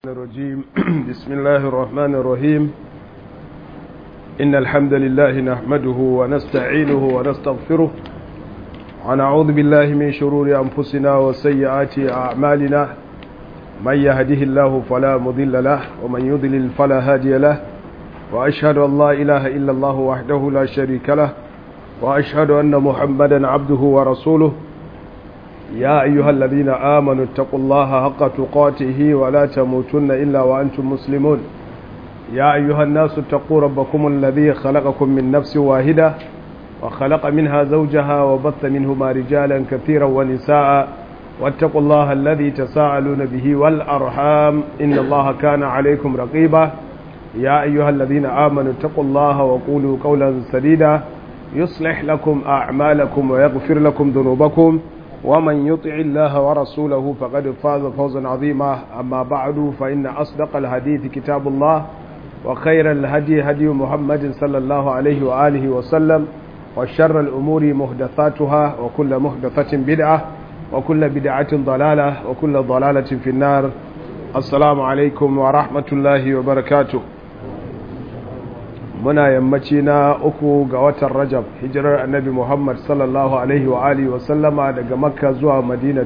الرجيم بسم الله الرحمن الرحيم إن الحمد لله نحمده ونستعينه ونستغفره ونعوذ بالله من شرور أنفسنا وسيئات أعمالنا من يهده الله فلا مضل له ومن يضلل فلا هادي له وأشهد أن لا إله إلا الله وحده لا شريك له وأشهد أن محمدا عبده ورسوله يا أيها الذين آمنوا اتقوا الله حق تقاته ولا تموتن إلا وأنتم مسلمون يا أيها الناس اتقوا ربكم الذي خلقكم من نفس واحدة وخلق منها زوجها وبث منهما رجالا كثيرا ونساء واتقوا الله الذي تساءلون به والأرحام إن الله كان عليكم رقيبا يا أيها الذين آمنوا اتقوا الله وقولوا قولا سديدا يصلح لكم أعمالكم ويغفر لكم ذنوبكم ومن يطع الله ورسوله فقد فاز فوزا عظيما أما بعد فإن أصدق الحديث كتاب الله وخير الهدي هدي محمد صلى الله عليه وآله وسلم وشر الأمور مهدثاتها وكل مهدثة بدعة وكل بدعة ضلالة وكل ضلالة في النار السلام عليكم ورحمة الله وبركاته muna yammaci na uku ga watan rajab hijirar annabi muhammad sallallahu alaihi wa alihi wa sallama daga makka zuwa madina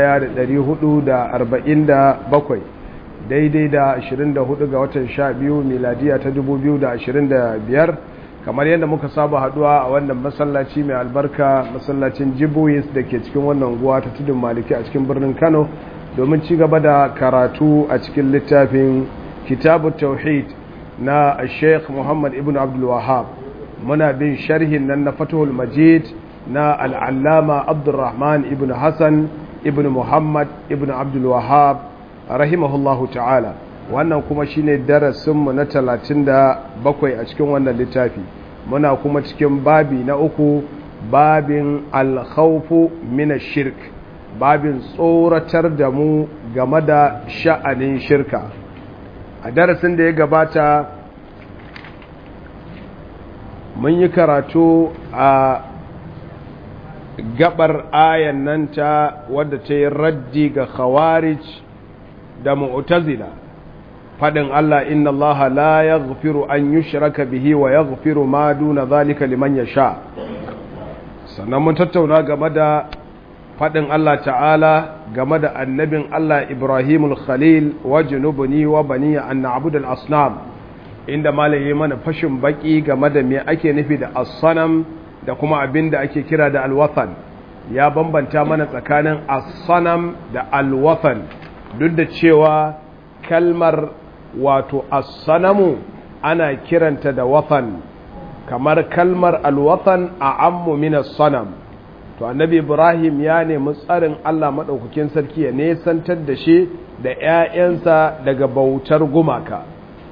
1447 daidai da 24 ga watan 12 miladiya ta 2025 kamar yadda muka saba haduwa a wannan masallaci mai albarka masallacin jiboyis da ke cikin wannan guwa ta tudun maliki a cikin birnin kano domin ci gaba da karatu a cikin littafin kitabu tauhid na sheikh muhammad ibn abdulwahab muna bin sharhin nan na fatahul majid na al'allama abdulrahman ibn hassan ibn muhammad ibn abdulwahab rahimahullahu ta'ala wannan kuma shine darasinmu na talatin da bakwai a cikin wannan littafi muna kuma cikin babi na uku babin alkhawfu mina shirk babin tsoratar da mu game da sha'anin shirka a darasin da ya gabata mun yi karatu a gabar ayan nan ta wadda ta yi raddi ga khawarij da mu'tazila fadin Allah inna Allah la yaghfiru an yushraka bihi wa yaghfiru ma duna zalika liman yasha sannan mun tattauna game da faɗin Allah ta'ala game da annabin Allah Ibrahimul Khalil wa junubuni wa bani an na'budul asnam inda malaye mana fashin baki game da me ake nufi da as-sanam da kuma abin da ake kira da al-wathan ya bambanta mana tsakanin as-sanam da al-wathan duk da cewa kalmar wato as-sanamu ana kiranta da wathan kamar kalmar al-wathan a ammu min as-sanam to annabi ibrahim ya nemi tsarin allah maɗaukakin sarki ya nesantar da shi da 'ya'yansa daga bautar gumaka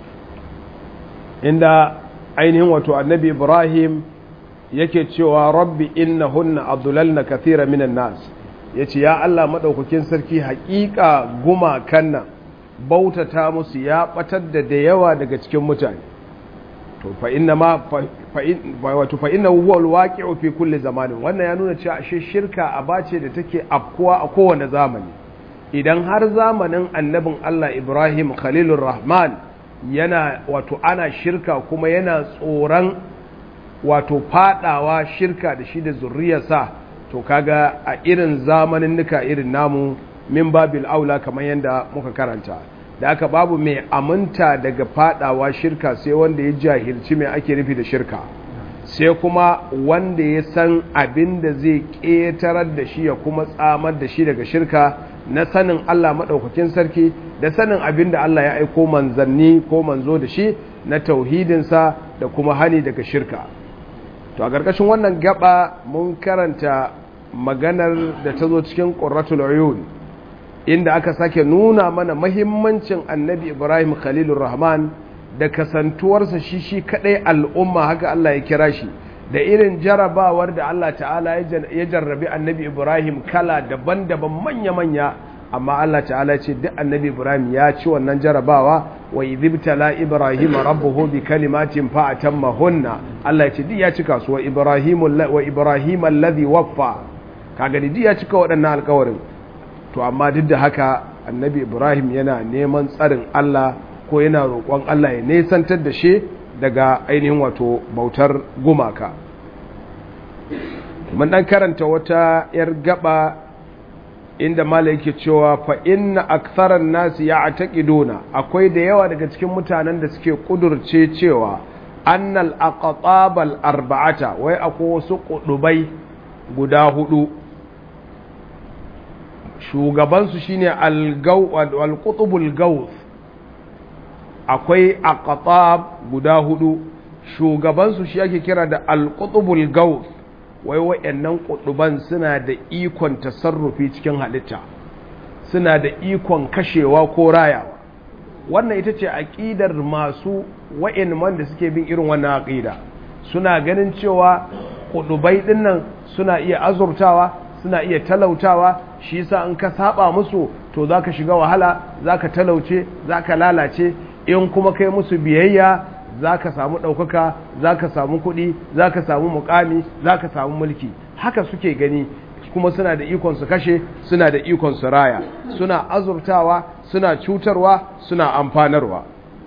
inda ainihin wato annabi ibrahim yake cewa rabbi inna hunna abdulalna kathira minan nas ya ce ya allah maɗaukakin sarki haƙiƙa gumakan nan bautata musu ya ɓatar da da yawa daga cikin mutane to fa inna ma wato fa inna huwa alwaqi'u fi kulli zamanin wannan ya nuna cewa ashe shirka abace da take afkuwa a kowane zamani idan har zamanin annabin Allah Ibrahim Khalilur Rahman yana wato ana shirka kuma yana tsoron wato fadawa shirka da shi da zurriyarsa to kaga a irin zamanin nuka irin namu min babil aula kamar yadda muka karanta da aka babu mai aminta daga fadawa shirka sai wanda ya jahilci mai ake nufi da shirka sai kuma wanda ya san abin da zai ƙetarar da shi ya kuma tsamar da shi daga shirka na sanin Allah maɗaukakin sarki da sanin abin da Allah ya aiko manzanni ko manzo da shi na tauhidinsa da kuma hani daga shirka to a ƙarƙashin wannan gaba mun karanta maganar da ta zo cikin ƙurratul uyun inda aka sake nuna mana mahimmancin annabi ibrahim khalilur rahman da kasantuwarsa shi shi kadai al'umma haka Allah ya kira shi da irin jarabawar da Allah ta'ala ya jarrabi annabi ibrahim kala daban-daban manya-manya amma Allah ta'ala ce duk annabi ibrahim ya ci wannan jarabawa wa idibtala ibrahim rabbuhu bi kalimatin fa atammahunna Allah ya ce duk ya cika su wa ibrahim wa ibrahim alladhi waffa kaga duk ya cika waɗannan alƙawarin to amma duk da haka annabi ibrahim yana neman tsarin allah ko yana roƙon allah ya nesantar da shi daga ainihin wato bautar gumaka mun dan karanta wata yar gaba inda mala yake cewa fa inna aktharan nasi ya'taqiduna akwai da yawa daga cikin mutanen da suke kudurce cewa annal aqtabal arba'ata wai akwai wasu kudubai guda hudu shugaban su shine al-gaw al-qutbul gawth akwai aqtab guda hudu shugaban su shi ake kira da al-qutbul gawth wai wayannan kuduban suna da ikon tasarrufi cikin halitta suna da ikon kashewa ko rayawa wannan ita ce aƙidar masu wa'in da suke bin irin wannan aƙida suna ganin cewa kudubai dinnan suna iya azurtawa suna iya talautawa shi yasa in ka saba musu to zaka shiga wahala zaka talauce zaka lalace in kuma kai musu biyayya zaka samu ɗaukaka zaka samu kuɗi zaka samu mukami zaka samu mulki haka suke gani kuma suna da ikon su kashe suna da ikon su raya suna azurtawa suna cutarwa suna amfanarwa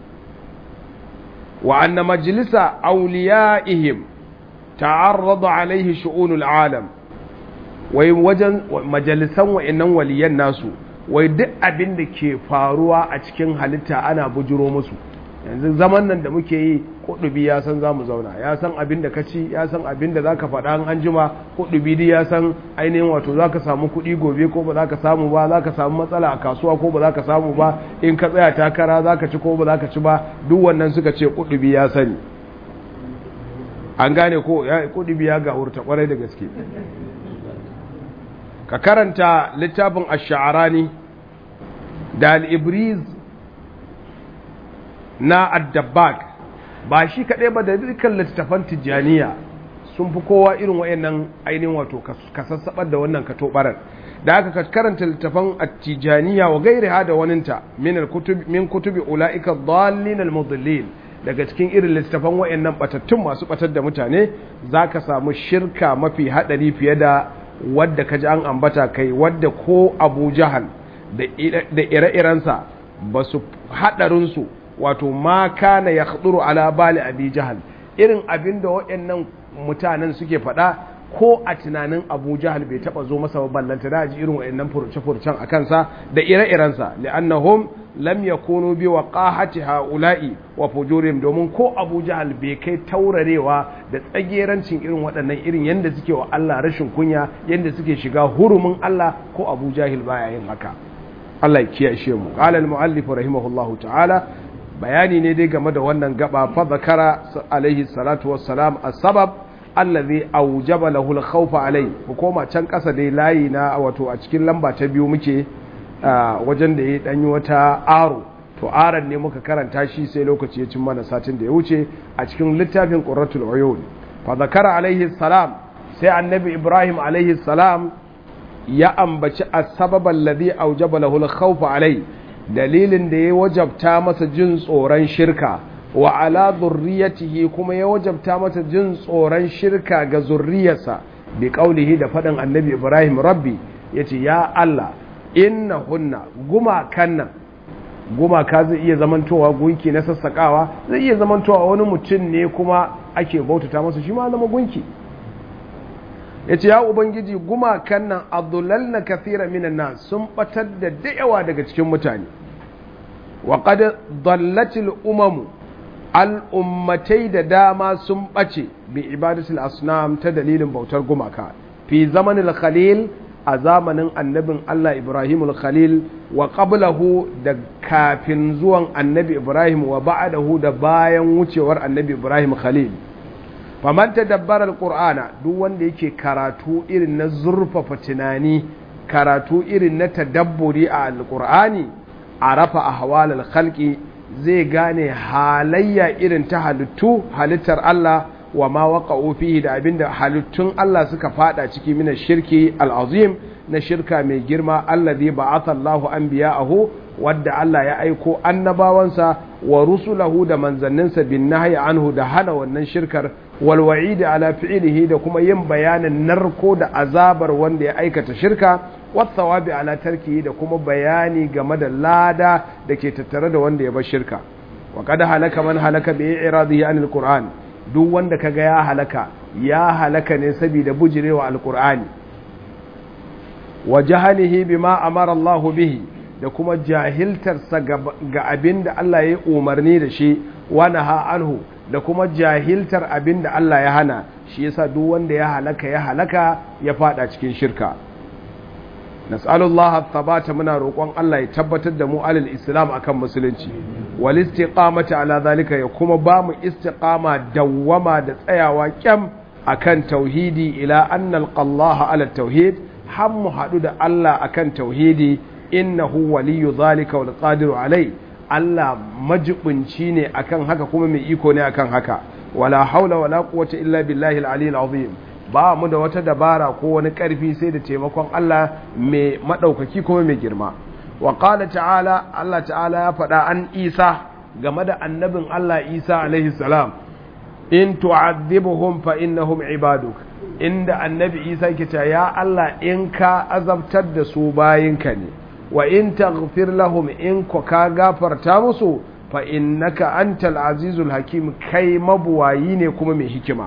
wa anna majlisa awliyaihim ta'arrada alaihi shu'unul alam wai wajen majalisan wa'annan waliyan nasu wai duk abin da ke faruwa a cikin halitta ana bujuro musu yanzu zaman nan da muke yi kudubi ya san zamu zauna ya san abin da ka ci ya san abin da zaka faɗa an jima kudubi dai ya san ainihin wato zaka samu kuɗi gobe ko ba zaka samu ba zaka samu matsala a kasuwa ko ba zaka samu ba in ka tsaya takara zaka ci ko ba zaka ci ba duk wannan suka ce kudubi ya sani an gane ko ya kudubi ya ga hurta kwarai da gaske ka karanta littafin ash-sha'rani da al-ibriz na addabag ba shi kaɗai ba da dukkan littattafan tijjaniya sun fi kowa irin wayannan ainihin wato ka sassaɓar da wannan ka tobarar da aka karanta littattafan tijjaniya wa gairi ha da waninta min kutubi ula'ika dhallin al-mudallin daga cikin irin littattafan wayannan batattun masu batar da mutane zaka samu shirka mafi hadari fiye da wadda kaji an ambata kai wadda ko Abu Jahal da ire-irensa ba su hadarinsu wato ma kana ya khuduru ala bali abi jahal irin abin da waɗannan mutanen suke faɗa ko a tunanin abu jahal bai taɓa zo masa ballanta da ji irin waɗannan furce-furcen a kansa da ire-irensa li'annahum lam yakunu bi waqahati haula'i wa fujurihim domin ko abu jahal bai kai taurarewa da tsagerancin irin waɗannan irin yanda suke wa Allah rashin kunya yanda suke shiga hurumin Allah ko abu jahil baya yin haka Allah ya kiyashe mu qala al-muallif rahimahullahu ta'ala bayani ne dai game da wannan gaba fa zakara alaihi salatu wassalam as-sabab allazi awjaba lahu al-khawfa alai ku koma can kasa dai layi na wato a cikin lamba ta biyu muke wajen da ya danyi wata aro to aran ne muka karanta shi sai lokaci ya cin mana satin da ya wuce a cikin littafin qurratul uyun fa zakara alaihi salam sai annabi ibrahim alaihi salam ya ambaci as-sabab allazi awjaba lahu al-khawfa alai dalilin da ya wajabta masa jin tsoron shirka wa ala zurriyatihi kuma ya wajabta masa jin tsoron shirka ga zurriyarsa bi qaulihi da faɗin annabi Ibrahim rabbi yace ya Allah inna hunna gumakan nan gumaka zai iya zamantowa gunki na sassakawa zai iya zamantowa wani mutum ne kuma ake bautata masa shi ma zama gunki yace ya ubangiji gumakan nan adullalna kathira minan nas sun batar da dayawa daga cikin mutane wa qad dallatil umamu al'ummatai da dama sun ɓace bi ibadatul asnam ta dalilin bautar gumaka fi zamanin khalil a zamanin annabin Allah Ibrahim khalil wa qablahu da kafin zuwan annabi Ibrahim wa ba'dahu da bayan wucewar annabi Ibrahim khalil faman tadabbara alqur'ana duk wanda yake karatu irin na zurfafa tunani karatu irin na tadabburi a alqur'ani arafa ahwal alkhalqi zai gane halayya irin ta halittu halittar Allah wa ma waqa'u fihi da abinda halittun Allah suka fada ciki mina shirki al'azim na shirka mai girma allazi ba'atha Allahu anbiya'ahu wadda Allah ya aiko annabawansa wa rusulahu da manzanninsa bin nahyi anhu da hana wannan shirkar wal wa'idi ala fi'lihi da kuma yin bayanin narko da azabar wanda ya aikata shirka wat thawabi ala tarkihi da kuma bayani game da lada da ke tattare da wanda ya bar shirka wa kada halaka man halaka bi iradihi anil qur'an duk wanda kaga ya halaka ya halaka ne saboda bujirewa alqur'ani wa jahalihi bima amara Allah bihi da kuma jahiltarsa ga abin da Allah ya umarni da shi wa naha anhu da kuma jahiltar abin da Allah ya hana shi yasa duk wanda ya halaka ya halaka ya fada cikin shirka nas'alullah thabata muna roƙon Allah ya tabbatar da mu alal islam akan musulunci wal istiqamati ala zalika ya kuma ba mu istiqama dawwama da tsayawa kyam akan tauhidi ila anna alqallaha ala tauhid har mu haɗu da Allah akan tauhidi innahu waliyu zalika wal qadiru alai Allah majibunci ne akan haka kuma mai iko ne akan haka wala haula wala quwwata illa billahi al-aliyyil azim ba mu da wata dabara ko wani karfi sai da taimakon Allah mai madaukaki kuma mai girma wa qala ta'ala Allah ta'ala ya faɗa an Isa game da annabin Allah Isa alaihi salam in tu'adhibuhum fa innahum ibaduk inda annabi Isa ke cewa ya Allah in ka azabtar da su bayinka ne wa in taghfir lahum in ko ka gafarta musu fa innaka antal azizul hakim kai mabuwayi ne kuma mai hikima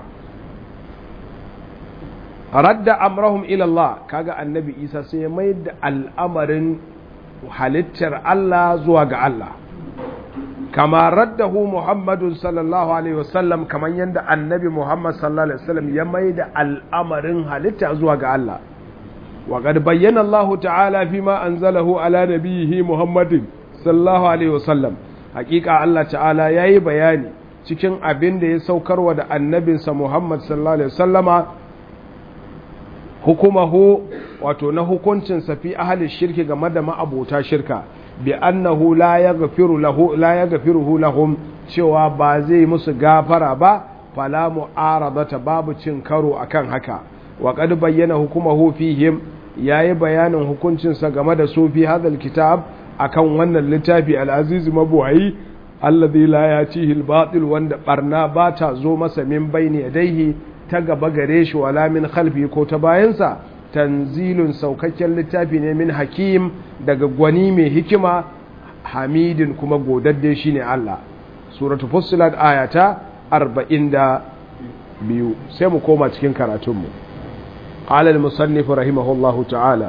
radda amrahum ila Allah kaga annabi Isa sai ya mai da al'amarin halittar Allah zuwa ga Allah kama raddahu Muhammadu sallallahu alaihi wasallam kaman yanda annabi Muhammad sallallahu alaihi wasallam ya mai da al'amarin halitta zuwa ga Allah وقد بين الله تعالى فيما أنزله على نبيه محمد صلى الله عليه وسلم حقيقة الله تعالى يأي بياني cikin abin da ya saukarwa da annabinsa Muhammad sallallahu alaihi wasallama hukumahu wato na hukuncinsa fi ahli shirki game da ma'abota shirka bi annahu la yaghfiru lahu la yaghfiruhu lahum cewa ba zai musu gafara ba fala mu'aradata babu cin karo akan haka wa qad bayyana hukumahu fihim yayi bayanin hukuncinsa game da su fi hadal kitab akan wannan littafi al-aziz mabuwayi alladhi la yatihi al-batil wanda barna ba ta zo masa min bayni yadayhi ta gaba gare shi wala min khalfi ko ta bayansa tanzilun saukakken littafi ne min hakim daga gwani mai hikima hamidin kuma godadde shine Allah suratul fussilat ayata 42 sai mu koma cikin karatunmu قال المصنف رحمه الله تعالى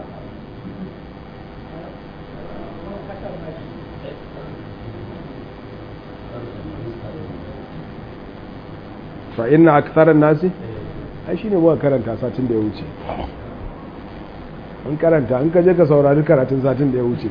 فإن أكثر الناس ai shine muka karanta satin da ya wuce an karanta an kaje ka saurari karatun satin da ya wuce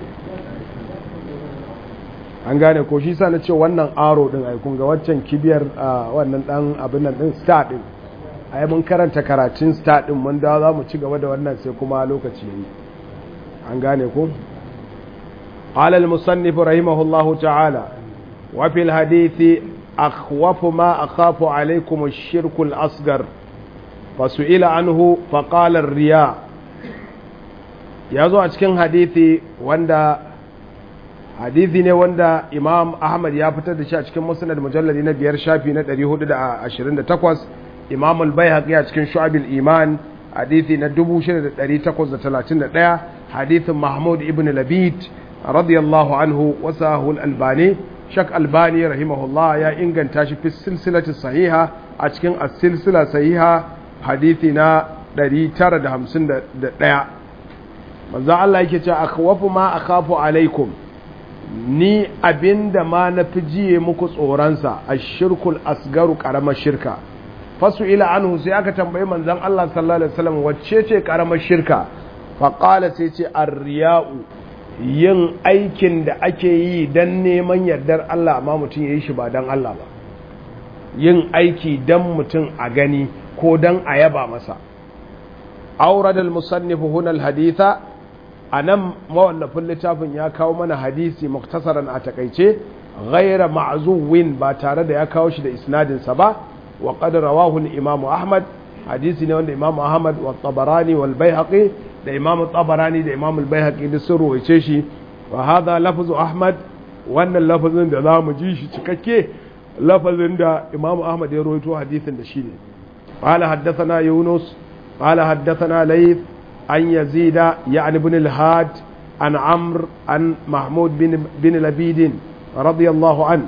an gane ko shi sa na ce wannan aro din ai kun ga waccan kibiyar wannan dan abin nan din star din ai mun karanta karatun star din mun dawo za mu ci gaba da wannan sai kuma lokaci yayi an gane ko قال المصنف رحمه الله تعالى وفي الحديث أخوف ما أخاف عليكم الشرك الأصغر فسئل عنه فقال الرياء يزو أتكين حديثي واندا حديثي ne wanda Imam Ahmad ya fitar da shi a cikin Musnad mujalladi na biyar shafi na 428 Imam al-Baihaqi a cikin Shu'abil Iman hadithi na 6831 hadithin Mahmud ibn Labid radiyallahu anhu wasahu al-Albani Shak Albani rahimahullah ya inganta shi fi silsilati sahiha a cikin as-silsila sahiha hadithi na 951 manzo Allah yake cewa akhwafu ma akhafu alaikum ni abinda ma na fi jiye muku tsoronsa ashirkul asgaru karamar shirka fasu ila anhu sai aka tambayi manzon Allah sallallahu alaihi wasallam wacce ce karamar shirka faqala sai ce ar-riya'u yin aikin da ake yi dan neman yardar Allah amma mutum yayi shi ba dan Allah ba yin aiki dan mutum a gani ko dan a yaba masa aurad al-musannif huna al-haditha anan mawallafin littafin ya kawo mana hadisi muktasaran a takaice ghaira ma'zuwin ba tare da ya kawo shi da isnadin sa ba wa qad rawahu al-imam ahmad hadisi ne wanda imam ahmad wa tabarani wal baihaqi da imam tabarani da imam al-baihaqi da sun ruwaice shi wa hadha lafzu ahmad wannan lafazin da zamu ji shi cikakke lafazin da imam ahmad ya rawaito hadisin da shi ne qala haddathana yunus qala haddathana layth an yazida ya'ni ibn al-had an amr an mahmud bin bin labid radiyallahu an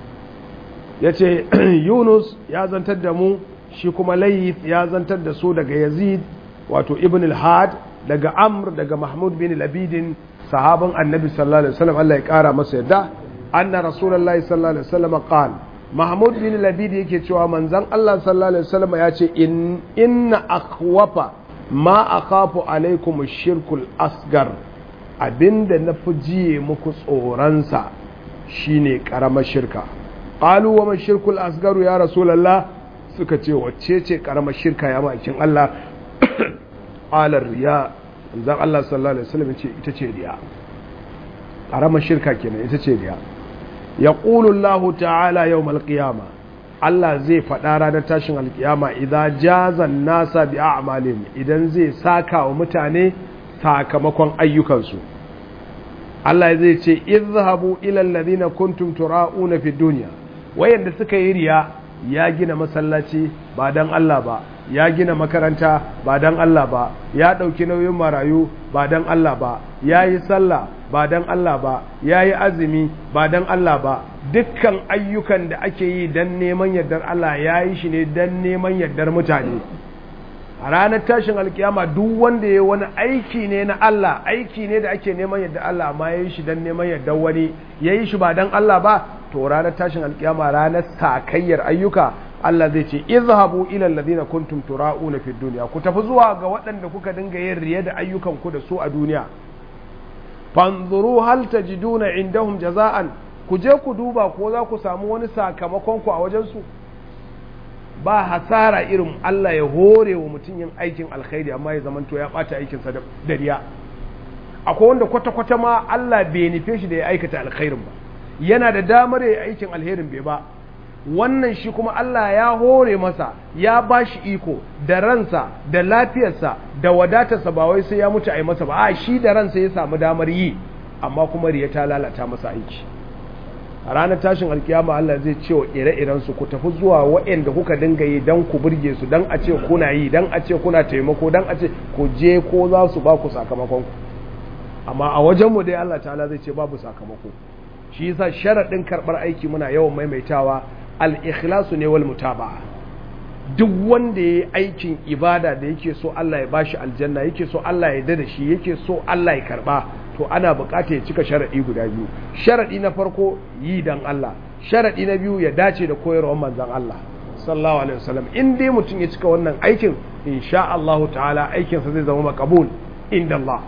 yace yunus ya zantar da mu shi kuma layth ya zantar da su daga yazid wato ibn al-had daga amr daga mahmud bin labid sahabin annabi sallallahu alaihi wasallam Allah ya kara masa yadda anna rasulullahi sallallahu alaihi wasallam qala mahmud bin labid yake cewa manzon Allah sallallahu alaihi wasallam ya ce in inna akhwafa ma akhafu alaikum ash-shirkul asgar abinda na fi jiye muku tsoronsa shine karamar shirka qalu wa man shirkul asgaru ya rasulullah suka ce wacce ce karamar shirka ya makin Allah qala riya zan Allah sallallahu alaihi wasallam ce ita ce riya karamar shirka kenan ita ce riya yaqulu Allah ta'ala yawmal qiyama Allah zai faɗa ranar tashin alkiyama idan jazan nasa bi a'malin idan zai saka wa mutane sakamakon ayyukansu Allah zai ce izhabu ila alladhina kuntum tura'una fi dunya wayanda suka yi riya ya gina masallaci ba dan Allah ba ya gina makaranta ba dan Allah ba ya ɗauki nauyin marayu ba dan Allah ba ya yi sallah ba dan Allah ba ya yi azumi ba dan Allah ba dukkan ayyukan da ake yi dan neman yardar Allah ya yi shi ne dan neman yardar mutane a ranar tashin alkiyama duk wanda ya wani aiki ne na Allah aiki ne da ake neman yadda Allah amma ya yi shi don neman yadda wani ya yi shi ba don Allah ba to ranar tashin alkiyama ranar sakayyar ayyuka Allah zai ce izhabu ila alladhina kuntum tura'una fid dunya ku tafi zuwa ga waɗanda kuka dinga yin riya da ayyukan ku da su a duniya fanzuru hal tajiduna indahum jaza'an ku je ku duba ko za ku samu wani sakamakon ku a wajen su ba hasara irin Allah ya hore wa mutum yin aikin alkhairi amma ya zamanto ya ɓata aikinsa da dariya akwai wanda kwata-kwata ma Allah bai nufe shi da ya aikata alkhairin ba yana da damar ya aikin alherin bai ba wannan shi kuma Allah ya hore masa ya ba shi iko da ransa da lafiyarsa da wadatarsa ba wai sai ya mutu a yi masa ba a shi da ransa ya samu damar yi amma kuma riya ta lalata masa aiki a ranar tashin alkiyama Allah zai ce wa ire-iren su ku tafi zuwa waɗanda kuka dinga yi don ku burge su don a ce kuna yi don a ce kuna taimako don a ce ku je ko za su ba ku sakamakon ku amma a wajenmu dai Allah ta'ala zai ce babu sakamako shi yasa sharaɗin karɓar aiki muna yawan maimaitawa al-ikhlasu ne wal mutaba'a duk wanda ya yi aikin ibada da yake so Allah ya bashi aljanna yake so Allah ya da shi yake so Allah ya karba to ana bukata ya cika sharadi guda biyu sharadi na farko yi dan Allah sharadi na biyu ya dace da koyarwar manzon Allah sallallahu alaihi wasallam in dai mutum ya cika wannan aikin insha Allah ta'ala aikin sa zai zama makabul inda Allah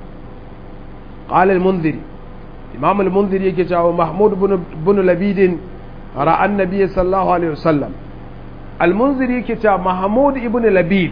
qala al-munziri imam al-munziri yake cewa mahmud ibn labid ra'a annabi sallallahu alaihi wasallam almunziri yake cewa mahmud ibn labid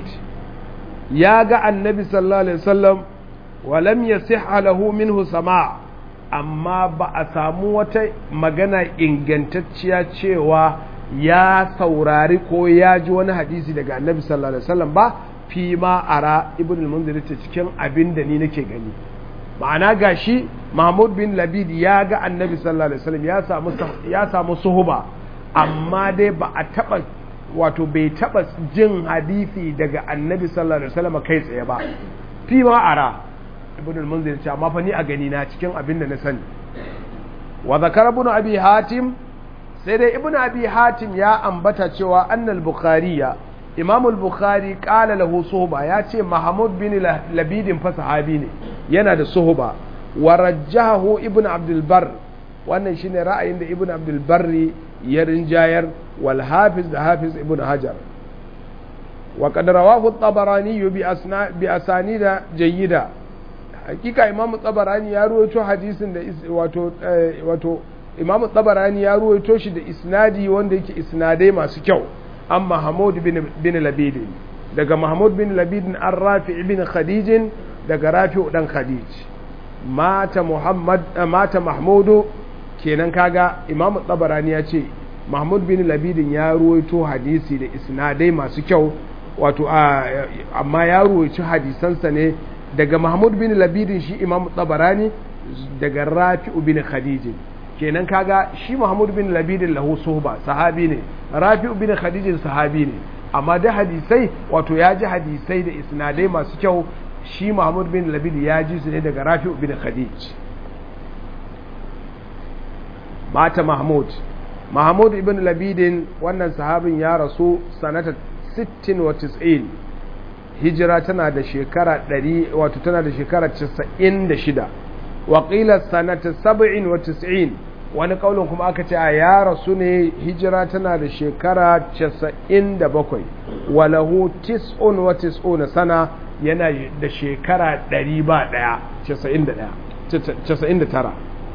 ya ga annabi sallallahu alaihi wasallam wa lam yasihha lahu minhu sama' amma ba a samu wata magana ingantacciya cewa ya saurari ko ya ji wani hadisi daga annabi sallallahu alaihi wasallam ba fi ma ara ibn al-munzir ta cikin abin da ni nake gani ma'ana gashi mahmud bin labid ya ga annabi sallallahu alaihi wasallam ya samu ya samu suhuba amma dai ba a taba wato bai taba jin hadisi daga annabi sallallahu alaihi wasallam kai tsaye ba fi ma ara ibn al-munzir ce amma fa ni a gani na cikin abin da na sani wa zakara ibn abi hatim sai dai ibn abi hatim ya ambata cewa annal bukhariya imam al-bukhari qala lahu suhba ya ce mahmud bin labidin fa sahabi ne yana da suhba wa rajjahu ibn abdul bar wannan shine ra'ayin da ibn abdul barri ya rinjayar wal hafiz da hafiz ibn hajar wa qad rawahu at-tabarani bi asna bi asanida jayyida hakika imam tabarani ya ruwaito hadisin da wato wato imam tabarani ya ruwaito shi da isnadi wanda yake isnadai masu kyau an mahmud bin bin labid daga mahmud bin labid an rafi bin khadij daga rafi dan khadij mata muhammad mata mahmudu kenan kaga imam tabarani ya ce mahmud bin labidin ya ruwaito hadisi da isnadai masu kyau wato amma ya ruwaito hadisansa ne daga mahmud bin labidin shi imam tabarani daga rafi'u bin khadijin kenan kaga shi mahmud bin labidin lahu suhba sahabi ne rafi'u bin khadijin sahabi ne amma da hadisai wato ya ji hadisai da isnadai masu kyau shi mahmud bin labidin ya ji su ne daga rafi'u bin khadij mata mahmud mahmud ibn labidin wannan sahabin ya rasu sanata 60 hijira tana da shekara 100 wato tana da shekara 96 waƙilar sanata 97 wani kaulin kuma aka ce a ya rasu ne hijira tana da shekara 97 walahu tis'un wa tis'una sana yana da shekara 100 ba daya 99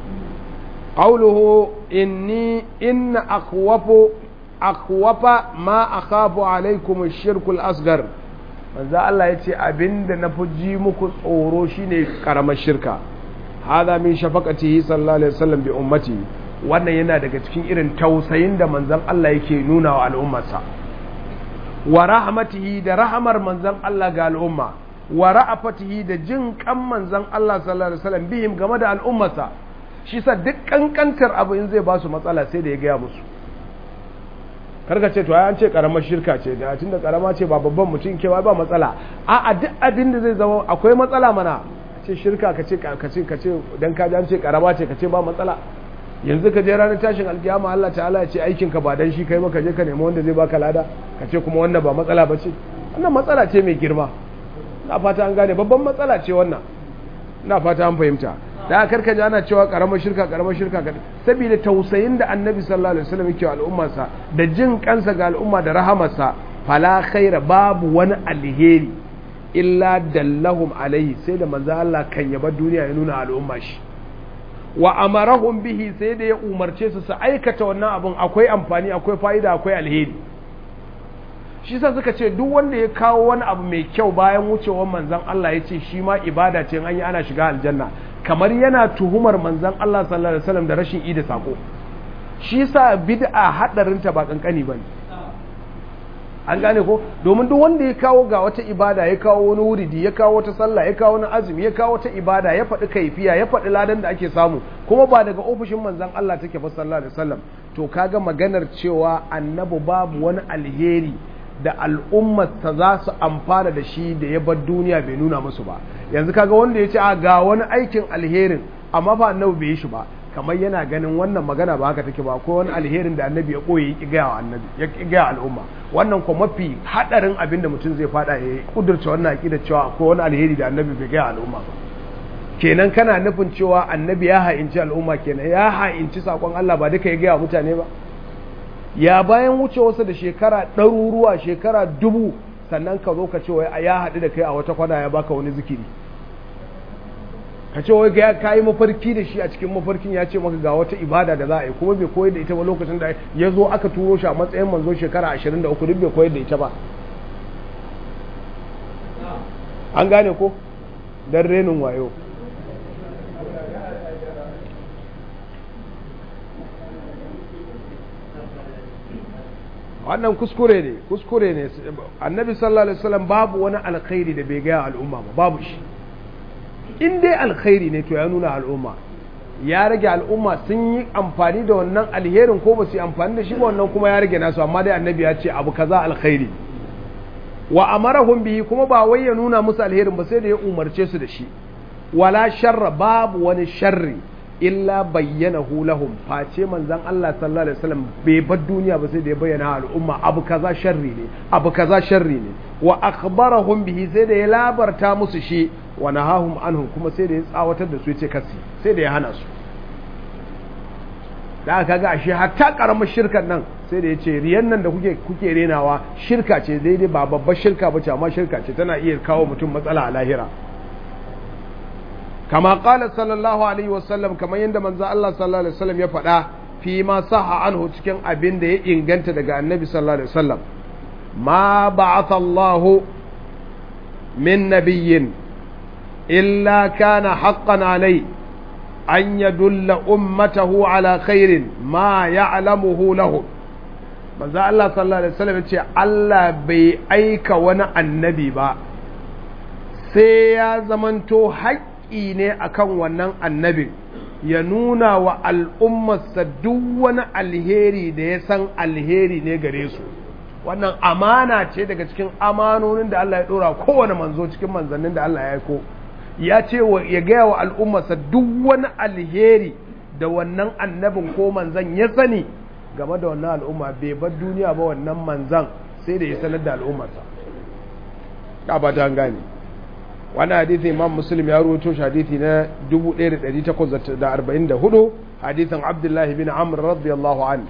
قوله إني إن أخوف أخوف ما أخاف عليكم الشرك الأصغر manzo Allah ya ce abinda na fi ji muku tsoro shine karamar shirka hada min shafaqatihi sallallahu alaihi wasallam bi ummati wannan yana daga cikin irin tausayin da manzon Allah yake nuna wa al'ummarsa wa rahmatihi da rahamar manzon Allah ga al'umma wa ra'afatihi da jin kan manzon Allah sallallahu alaihi wasallam bihim game da al'ummarsa shi sa duk kankantar abu in zai ba su matsala sai da ya gaya musu karka ce to an ce karamar shirka ce da tunda karama ce ba babban mutum kewa ba matsala a a duk abin da zai zama akwai matsala mana ce shirka ka ce ka ce ka ce dan ka ji an ce karama ce ka ce ba matsala yanzu ka je ranar tashin alkiyama Allah ta'ala ya ce aikin ka ba dan shi kai maka je ka nemi wanda zai baka lada ka ce kuma wannan ba matsala ba ce wannan matsala ce mai girma na fata an gane babban matsala ce wannan na fata an fahimta da karka ji ana cewa karamar shirka karamar shirka saboda tausayin da annabi sallallahu alaihi wasallam yake wa al'ummarsa da jin kansa ga al'umma da rahamarsa fala khaira babu wani alheri illa dallahum alaihi sai da manzo Allah kan yaba duniya ya nuna al'umma shi wa amarahum bihi sai da ya umarce su su aikata wannan abun akwai amfani akwai fa'ida akwai alheri shi sa suka ce duk wanda ya kawo wani abu mai kyau bayan wucewar manzon Allah ya ce shi ma ibada ce an yi ana shiga aljanna kamar yana tuhumar manzan Allah sallallahu alaihi wasallam da rashin ida sako shi sa bid'a hadarinta ba kankani bane an gane ko domin duk wanda ya kawo ga wata ibada ya kawo wani wuridi ya kawo wata sallah ya kawo wani azumi ya kawo wata ibada ya faɗi kaifiya ya faɗi ladan da ake samu kuma ba daga ofishin manzan Allah take fa sallallahu alaihi wasallam to kaga maganar cewa annabi babu wani alheri da al'ummarsa za su amfana da shi da ya bar duniya bai nuna musu ba yanzu kaga wanda ya ce a ga wani aikin alherin amma ba annabi bai yi shi ba kamar yana ganin wannan magana ba haka take ba ko wani alherin da annabi ya koyi ya gaya wa annabi ya gaya al'umma wannan kuma mafi hadarin abin da mutum zai fada ya kudurta wannan aqida cewa ko wani alheri da annabi bai gaya al'umma ba kenan kana nufin cewa annabi ya ha'inci al'umma kenan ya ha'inci sakon Allah ba duka ya gaya mutane ba ya bayan wuce wasu da shekara ɗaruruwa shekara dubu sannan ka zo ka ce wai ya haɗu da kai a wata kwana ya baka wani zikiri ka ce wai ka yi mafarki da shi a cikin mafarkin ya ce maka ga wata ibada da za a yi kuma bai koyar da ita ba lokacin da ya zo aka turo shi a matsayin manzo shekara ashirin da uku duk bai koyar da ita ba an gane ko don renin wayo wannan kuskure ne kuskure ne annabi sallallahu alaihi wasallam babu wani alkhairi da bai gaya al'umma ba babu shi in dai alkhairi ne to ya nuna al'umma ya rage al'umma sun yi amfani da wannan alherin ko ba su yi amfani da shi ba wannan kuma ya rage nasu amma dai annabi ya ce abu kaza alkhairi wa amarahum bihi kuma ba wai ya nuna musu alherin ba sai da ya umarce su da shi wala sharra babu wani sharri illa bayyanahu lahum face manzon Allah sallallahu alaihi wasallam bai bar duniya ba sai da ya bayyana al'umma abu kaza sharri ne abu kaza sharri ne wa akhbarahum bihi sai da ya labarta musu shi wa nahahum anhu kuma sai da ya tsawatar da su yace kasi sai da ya hana su da aka ga ashe hatta karamar shirkan nan sai da ya ce riyan nan da kuke kuke renawa shirka ce daidai ba babbar shirka ba ce amma shirka ce tana iya kawo mutum matsala a lahira kama qala sallallahu alaihi wasallam kamar yadda manzo Allah sallallahu alaihi wasallam ya faɗa fi ma saha anhu cikin abin da ya inganta daga annabi sallallahu alaihi wasallam ma ba'atha Allah min nabiyyin illa kana haqqan alai an yadulla ummatahu ala khairin ma ya'lamuhu lahu manzo Allah sallallahu alaihi wasallam ce Allah bai aika wani annabi ba sai ya zamanto haƙƙi ne akan wannan annabin ya nuna wa al'ummarsa duk wani alheri da ya san alheri ne gare su wannan amana ce daga cikin amanonin da Allah ya ɗora kowane manzo cikin manzannin da Allah ya aiko ya ce ya gaya wa al'ummarsa duk wani alheri da wannan annabin ko manzan ya sani game da wannan al'umma bai bar duniya ba wannan manzan sai da ya sanar da al'ummarsa ka ba ta gane wani hadithi imam muslim ya ruwato shi hadithi na 1844 hadithin abdullahi bin amr radiyallahu an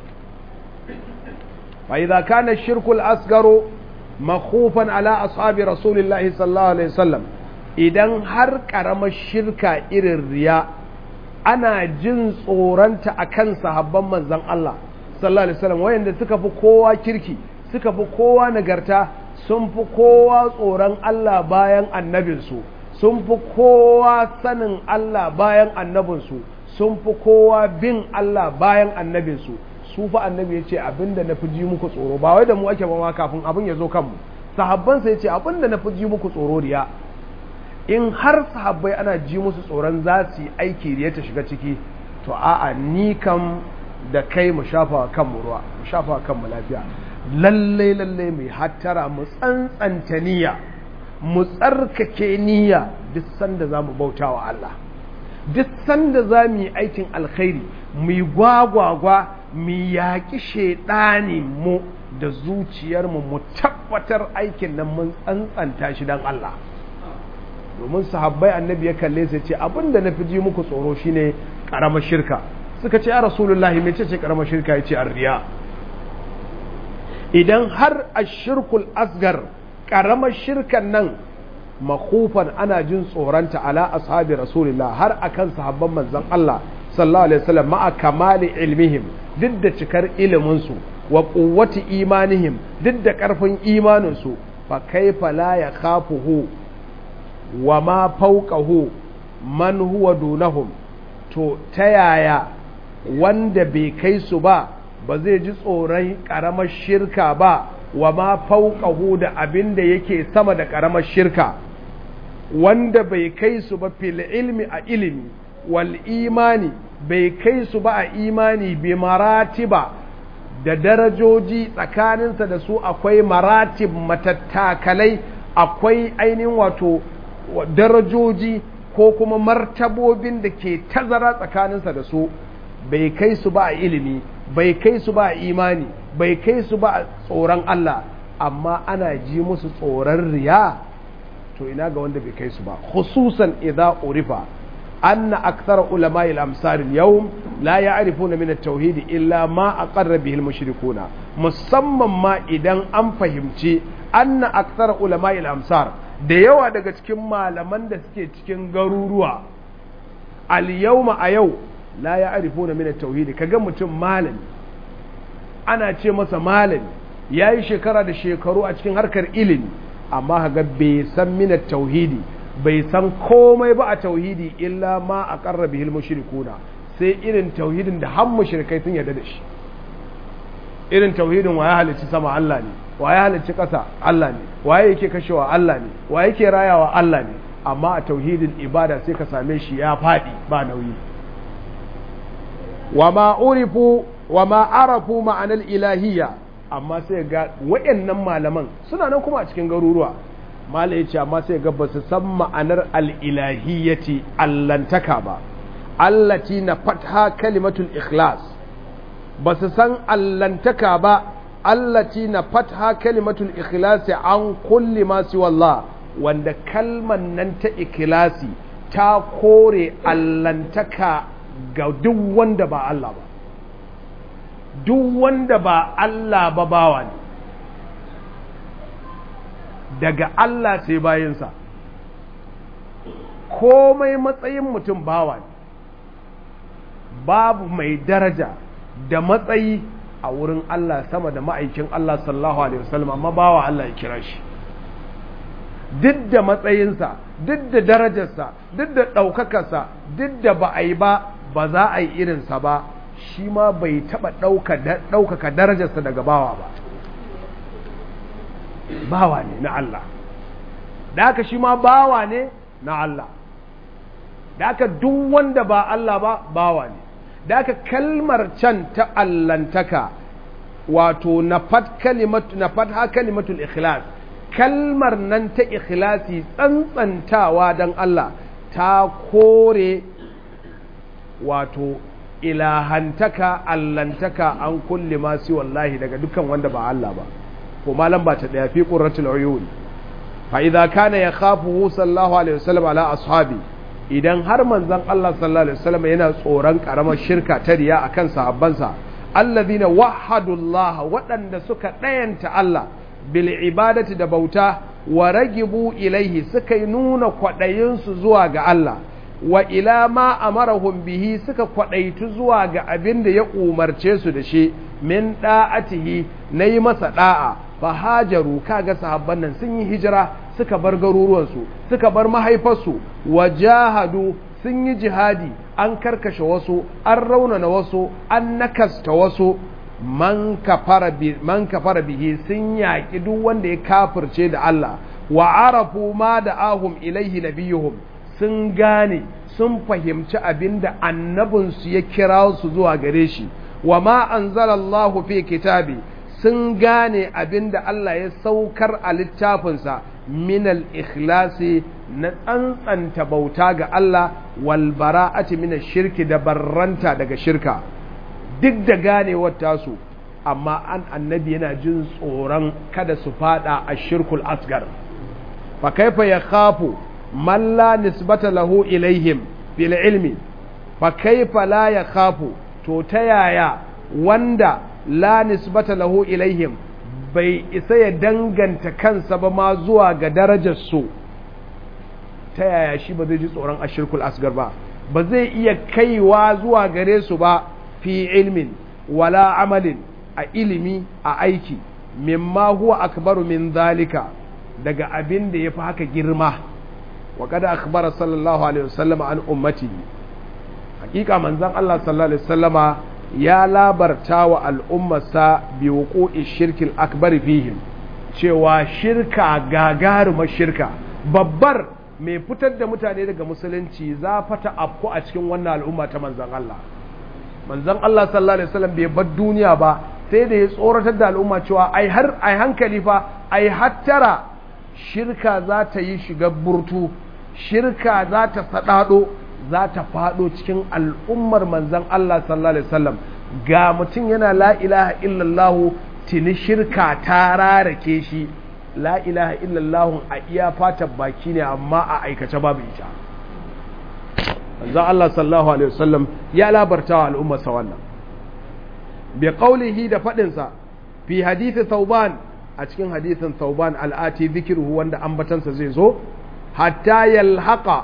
fa idza kana ash-shirku al-asgharu makhufan ala ashabi rasulillahi sallallahu alaihi wasallam idan har karamar shirka irin riya ana jin tsoronta akan sahabban manzon Allah sallallahu alaihi wasallam wayanda suka fi kowa kirki suka fi kowa nagarta sun fi kowa tsoron Allah bayan annabinsu sun fi kowa sanin Allah bayan annabinsu sun fi kowa bin Allah bayan annabinsu su fa annabi ya ce abinda na fi ji muku tsoro ba wai da mu ake ba kafin abin ya zo kanmu sahabbansa ya ce abinda na fi ji muku tsoro riya in har sahabbai ana ji musu tsoron za su yi aiki riya ta shiga ciki to a'a ni kam da kai mu shafa kanmu ruwa mu shafa kanmu lafiya lallai lallai mai hattara mu tsantsanta niyya mu tsarkake niyya duk sanda za mu bauta wa Allah duk sanda za mu yi aikin alkhairi mu yi gwagwagwa mu yaƙi shaiɗani mu da zuciyarmu mu tabbatar aikin nan mun tsantsanta shi don Allah domin sahabbai annabi ya kalle sai ce abinda na fi ji muku tsoro shine ƙaramar shirka suka ce ya rasulullahi mai ce ƙaramar shirka ya ce riya idan har a shirkul asgar ƙaramar shirkan nan makufan ana jin tsoronta ala ashabi rasulillah har akan sahabban manzon Allah sallallahu alaihi wasallam ma'a kamali ilmihim duk da cikar iliminsu wa quwwati imanihim duk da ƙarfin imaninsu fa kaifa la yakhafuhu wa ma fawqahu man huwa dunahum to ta yaya wanda bai kai su ba ba zai ji tsoron ƙaramar shirka ba wa ma fauƙahu da abin da yake sama da ƙaramar shirka wanda bai kai su ba fil ilmi a ilimi wal imani bai kai su ba a imani bi maratiba da darajoji tsakaninsa da su akwai maratib matattakalai akwai ainihin wato darajoji ko kuma martabobin da ke tazara tsakaninsa da su bai kai su ba a ilimi bai kai su ba a imani bai kai su ba a tsoron Allah amma ana ji musu tsoron riya to ina ga wanda bai kai su ba khususan idza urifa anna akthar ulama al-amsar al-yawm la ya'rifuna min at-tauhid illa ma aqarra bihi al-mushrikuna musamman ma idan an fahimci anna akthar ulama al-amsar da yawa daga cikin malaman da suke cikin garuruwa al-yawma a yau la ya arifuna min tauhidi kaga mutum malami ana ce masa malami yayi shekara da shekaru a cikin harkar ilimi amma kaga bai san min tauhidi bai san komai ba a tauhidi illa ma aqarra bihil mushrikuna sai irin tauhidin da har mushrikai sun yarda da shi irin tauhidin waye halicci sama Allah ne waye halicci ƙasa Allah ne waye yake kashewa Allah ne waye yake rayawa Allah ne amma a tauhidin ibada sai ka same shi ya faɗi ba nauyi wama urifu wama arafu ma'anar ilahiyya amma sai ga wayannan malaman suna nan kuma a cikin garuruwa mala yace amma sai ga basu san ma'anar al-ilahiyyati allantaka ba allati na fatha kalimatul ikhlas basu san allantaka ba allati na fatha kalimatul ikhlas an kulli ma siwallah wanda kalman nan ta ikhlasi ta kore allantaka ga duk wanda ba Allah ba duk wanda ba Allah ba bawa ne daga Allah sai bayansa komai matsayin mutum bawa ne babu mai daraja da matsayi a wurin Allah sama da ma'aikin Allah sallallahu alaihi wasallam amma bawa Allah ya kira shi duk da matsayinsa duk da darajarsa duk da ɗaukakarsa duk da ba a yi ba ba za a yi irinsa ba shi ma bai taɓa ɗaukaka darajarsa daga bawa ba bawa ne na Allah da haka shi ma bawa ne na Allah da haka duk wanda ba Allah ba bawa ne da haka kalmar can ta allantaka wato na fat ha kalimatul ikhlas kalmar nan ta ikhlasi tsantsantawa don Allah ta kore wato ilahantaka allantaka an kulle masu wallahi daga dukkan wanda ba Allah ba ko malam ba ta daya fi qurratul uyun fa idza kana yakhafu sallallahu alaihi wasallam ala ashabi idan har manzon Allah sallallahu alaihi wasallam yana tsoron karamar shirka ta riya akan sahabbansa alladhina wahhadullaha waɗanda suka ɗayanta Allah bil ibadati da bauta wa ragibu ilaihi suka yi nuna kwaɗayinsu zuwa ga Allah wa ila ma amarahum bihi suka kwaɗaitu zuwa ga abin da ya umarce su da shi min da'atihi na yi masa da'a fa hajaru kaga sahabban nan sun yi hijira suka bar garuruwansu suka bar mahaifarsu wa jahadu sun yi jihadi an karkashe wasu an raunana wasu an nakasta wasu man kafara bihi sun yaƙi duk wanda ya kafirce da Allah wa arafu ma da ahum ilaihi nabiyuhum sun gane sun fahimci abinda annabinsu ya kira su zuwa gare shi wa ma anzalallahu fi kitabi sun gane abinda Allah ya saukar a littafinsa minal ikhlasi na tsantsanta bauta ga Allah wal bara'ati min shirki da barranta daga shirka duk da ganewar tasu amma an annabi yana jin tsoron kada su fada a shirkul asgar fa kaifa ya khafu man la nisbata lahu ilaihim bil ilmi fa kaifa la ya khafu to ta yaya wanda la nisbata lahu ilaihim bai isa ya danganta kansa ba ma zuwa ga darajar su ta yaya shi ba zai ji tsoron ashirkul asgar ba ba zai iya kaiwa zuwa gare su ba fi ilmin wala amalin a ilimi a aiki mimma huwa akbaru min zalika daga abin da ya fi haka girma wa kada akbara sallallahu alaihi wasallam an ummati hakika manzon Allah sallallahu alaihi wasallama ya labarta wa al'ummarsa bi wuqu'i shirkil akbar fihim cewa shirka gagarumar shirka babbar mai fitar da mutane daga musulunci za fata afku a cikin wannan al'umma ta manzon Allah manzon Allah sallallahu alaihi wasallam bai bar duniya ba sai da ya tsoratar da al'umma cewa ai har ai hankali fa ai hattara shirka za ta yi shiga burtu shirka za ta sadado za ta fado cikin al'ummar manzon Allah sallallahu alaihi wasallam ga mutum yana la ilaha illallah tuni shirka ta rarake shi la ilaha illallah a iya fatan baki ne amma a aikace babu ita manzo Allah sallallahu alaihi wasallam ya labarta wa al'umma sa wannan bi qawlihi da fadin sa fi hadisi thauban a cikin hadisin thauban al'ati dhikruhu wanda ambatansa zai zo hatta yalhaqa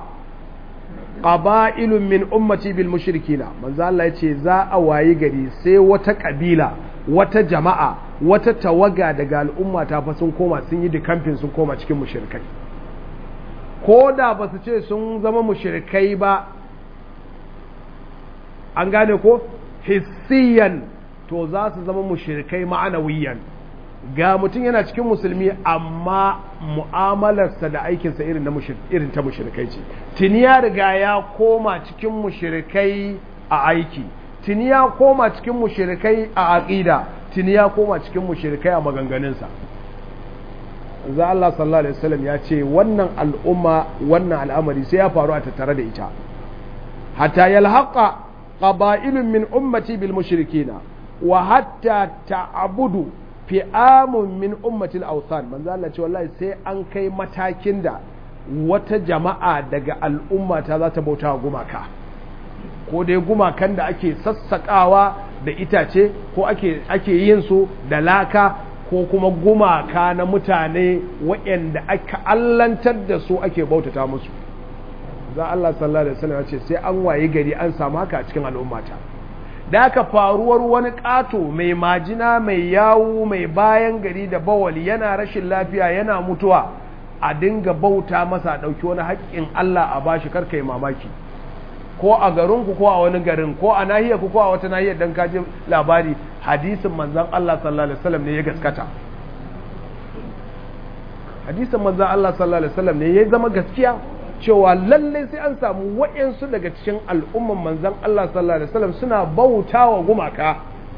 qaba'ilun min ummati bil mushrikina manzo Allah yace za a wayi gari sai wata kabila wata jama'a wata tawaga daga al'umma ta fa sun koma sun yi dikamfin sun koma cikin mushrikai ko da ba su ce sun zama mushrikai ba an gane ko hissiyan to za su zama mushrikai ma'anawiyan ga mutum yana cikin musulmi amma mu'amalarsa da aikinsa irin na irin ta mushrikai ce tuni ya riga ya koma cikin mushrikai a aiki tuni ya koma cikin mushrikai a aqida tuni ya koma cikin mushrikai a maganganunsa za Allah sallallahu alaihi wasallam ya ce wannan al'umma wannan al'amari sai ya faru a tattare da ita hatta yalhaqa qaba'ilun min ummati bil mushrikina wa hatta ta'budu fi'amun min ummati al-awthan manzo Allah ce wallahi sai an kai matakin da wata jama'a daga al'umma ta za ta bauta gumaka ko dai gumakan da ake sassakawa da itace ko ake ake yin su da laka ko kuma gumaka na mutane waɗanda aka allantar da su ake bautata musu za Allah sallallahu alaihi wasallam ce sai an waye gari an samu haka a cikin al'ummata da aka faruwar wani ƙato mai majina mai yawu mai bayan gari da bawali yana rashin lafiya yana mutuwa a dinga bauta masa ɗauki wani haƙƙin Allah a bashi karka yi mamaki ko a garinku ko a wani garin ko a nahiyar ku ko a wata nahiyar dan kaji labari hadisin manzon Allah sallallahu alaihi wasallam ne ya gaskata hadisin manzon Allah sallallahu alaihi wasallam ne ya zama gaskiya cewa lalle sai an samu wa'yansu daga cikin al'umman manzon Allah sallallahu alaihi wasallam suna bautawa gumaka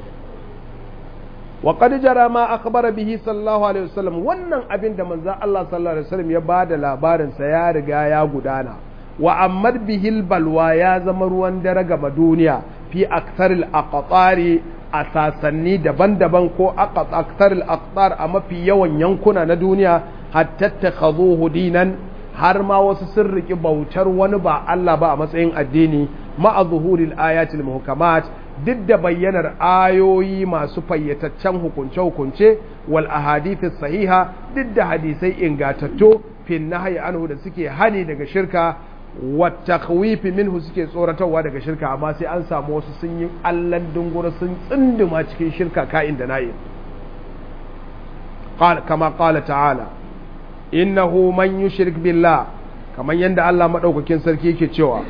wa qad jara ma akhbara bihi sallallahu alaihi wasallam wannan abin da manzon Allah sallallahu alaihi wasallam ya bada labarin sa ya riga ya gudana wa ammar bihil balwa ya zama ruwan dare gama duniya fi aktaril aqtari a sasanni daban-daban ko aktaril aqtar a mafi yawan yankuna na duniya hatta takhadhuhu dinan har ma wasu sun riki bautar wani ba Allah ba a matsayin addini ma'a zuhuril ayatil muhkamat duk da bayyanar ayoyi masu fayyataccen hukunce-hukunce wal ahadithis sahiha duk da hadisai ingatattu fin nahyi anhu da suke hani daga shirka watakwifi minhu suke tsoratarwa daga shirka amma sai an samu wasu sun yi allan dungura sun tsinduma cikin shirka ka'in da na'in kama kala ta'ala innahu man yushrik billah kamar yadda Allah maɗaukakin sarki yake cewa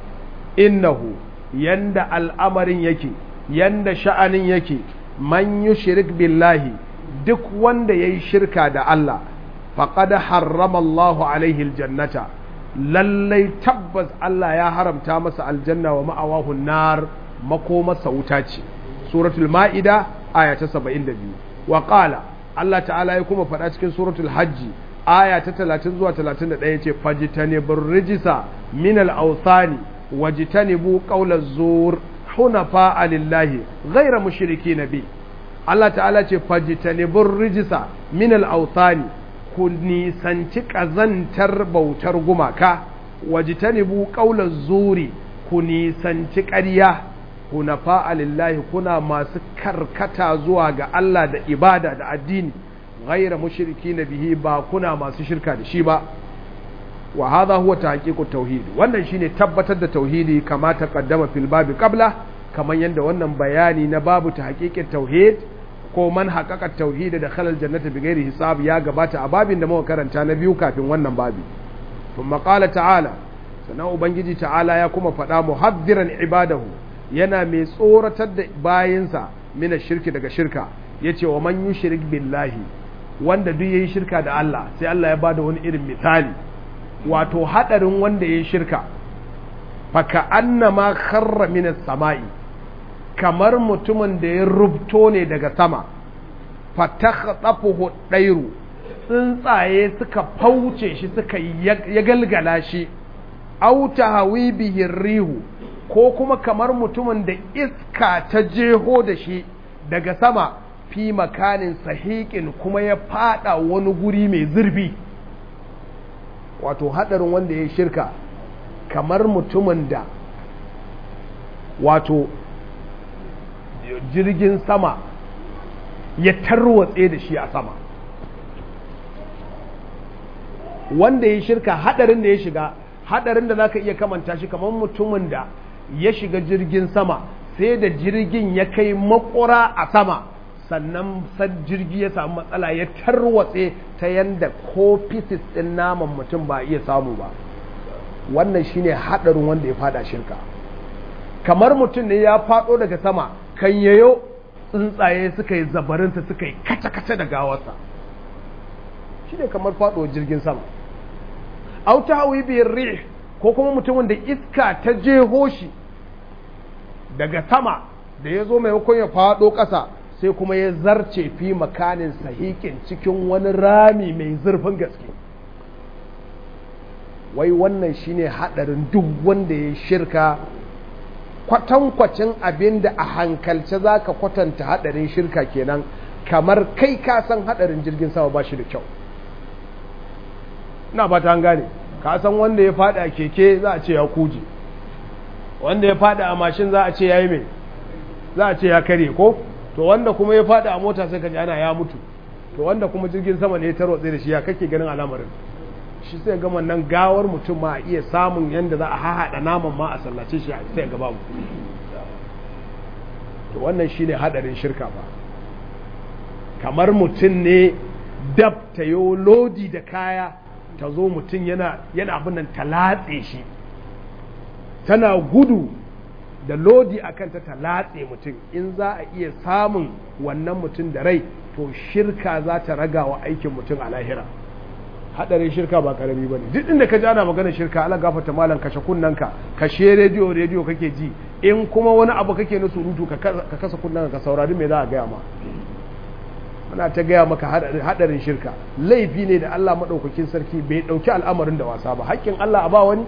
innahu yanda al'amarin yake yanda sha'anin yake man yushrik billahi duk wanda yayi shirka da Allah faqad harrama Allahu alaihi aljannata lallai tabbas Allah ya haramta masa aljanna wa ma'awahu nar makomarsa wuta ce suratul ma'ida aya ta 72 wa qala Allah ta'ala ya kuma faɗa cikin suratul hajji aya ta 30 zuwa 31 yace fajtanibur rijisa min al-awthani wajtanibu qawla zur hunafa lillahi ghayra mushrikeen bi Allah ta'ala ce fajtanibur rijisa min al-awthani ku nisanci ƙazantar bautar gumaka wajitanibu ƙaular zuri ku nisanci ƙarya ku na lillahi kuna masu karkata zuwa ga Allah da ibada da addini ghaira mushriki na bihi ba kuna masu shirka da shi ba wa hadha huwa tahqiqut tauhid wannan shine tabbatar da tauhidi kama ta qaddama fil babi qabla kamar yadda wannan bayani na babu tahqiqit tauhid ko man haƙaƙa tauhidi da khalal jannati bi ghairi hisab ya gabata a babin da muka karanta na biyu kafin wannan babi thumma qala ta'ala sannan ubangiji ta'ala ya kuma faɗa muhaddiran ibadahu yana mai tsoratar da bayinsa mina shirki daga shirka yace wa man yushrik billahi wanda duk yayi shirka da Allah sai Allah ya bada wani irin misali wato hadarin wanda yayi shirka fa ka annama kharra minas sama'i kamar mutumin da ya rubto ne daga sama fatakhasafuhu dairu tsuntsaye suka fauce shi suka ya galgala shi au tahawi bihi rihu ko kuma kamar mutumin da iska ta jeho da shi daga sama fi makanin sahiƙin kuma ya fada wani guri mai zurfi wato hadarin wanda ya shirka kamar mutumin da wato jirgin sama ya tarwatse da shi a sama wanda ya shirka hadarin da ya shiga hadarin da zaka iya kamanta shi kamar mutumin da ya shiga jirgin sama sai da jirgin ya kai makura a sama sannan san jirgi ya samu matsala ya tarwatse ta yanda ko pieces din naman mutum ba iya samu ba wannan shine hadarin wanda ya fada shirka kamar mutum ne ya fado daga sama kan yayo tsuntsaye suka yi zabarinta suka yi kace-kace da gawarsa shi ne kamar faɗo jirgin sama auta hawi biyar rih ko kuma mutumin da iska ta jeho shi daga sama da ya zo maimakon ya faɗo ƙasa sai kuma ya zarce fi makanin sahikin cikin wani rami mai zurfin gaske wai wannan shine haɗarin duk wanda ya shirka kwatankwacin abin da a hankalce za ka kwatanta hadarin shirka kenan kamar kai ka san hadarin jirgin sama ba shi da kyau na ba ta gane ka san wanda ya fada a keke za a ce ya kuje wanda ya fada a mashin za a ce ya yi mai za a ce ya kare ko to wanda kuma ya fada a mota sai ka ji ana ya mutu to wanda kuma jirgin sama ne ya tarwatse da shi ya kake ganin al'amarin shi sai gama nan gawar mutum ma a iya samun yadda za a hahaɗa naman ma a sallace shi sai ga babu to wannan shi ne haɗarin shirka ba kamar mutum ne dab ta yi lodi da kaya ta zo mutum yana abin nan ta latse shi tana gudu da lodi a kanta ta latse mutum in za a iya samun wannan mutum da rai to shirka za ta raga wa aikin mutum a lahira hadarin shirka ba karami ba ne duk inda ka ji ana maganar shirka ala gafata malam kashe kunnanka kashe rediyo rediyo kake ji in kuma wani abu kake na surutu ka kasa kunnanka ka saurari me za a gaya ma muna ta gaya maka hadarin shirka laifi ne da Allah maɗaukakin sarki bai ɗauki al'amarin da wasa ba haƙƙin Allah a ba wani